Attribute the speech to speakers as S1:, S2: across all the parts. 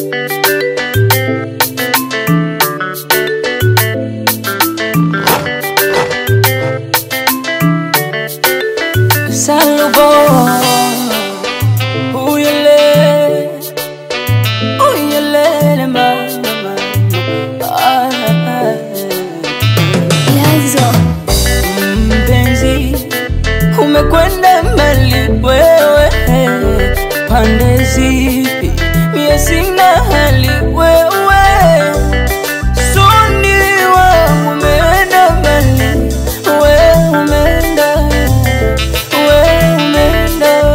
S1: Salubo Uyele Uyele mama Ah,
S2: Lazo,
S1: Mpenzi umekwenda mbali wewe pande zipi mie sina hali wewe soni wangu umeenda mbali we umeenda we umeenda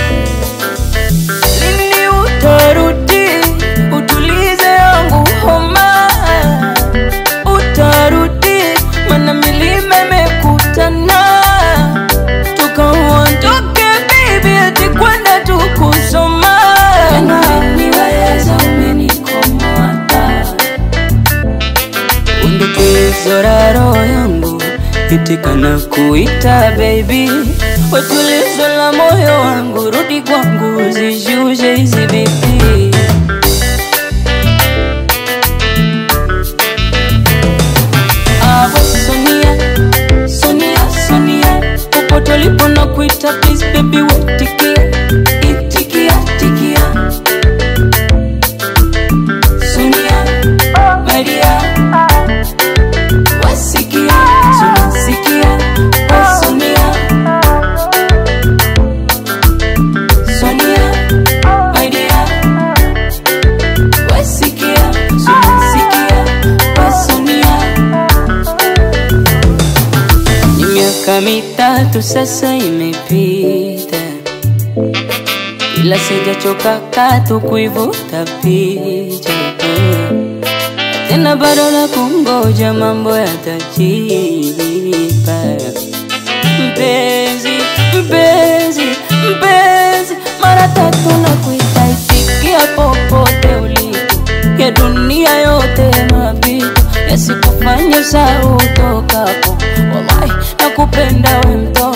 S1: lini utarudi utulize yangu homa utarudi mana milima imekutana tukaondoke bibi ati kwenda tukusoma niweza umenikomoata undukizo la roho yangu itikana kuita baby wetulizo la moyo wangu rudi kwangu zishushe hizi bibi Awe Sonia, Sonia, Sonia, popote ulipo na kuita please baby wetikia, itikia, tikia. Sonia, Maria, wasikia, tunasikia, oh Sonia. Sonia, Maria, wasikia, tunasikia, oh Sonia. Ni miaka mitatu sasa imepita, ila sijachoka katu kuivuta picha tena, bado na kungoja mambo yatajipa. Mpenzi, mpenzi, mpenzi, mara tatu na kuita itikia popote ulipo, ya dunia yote mapito yasikufanye saa utokapo. Wallahi nakupenda we mtoto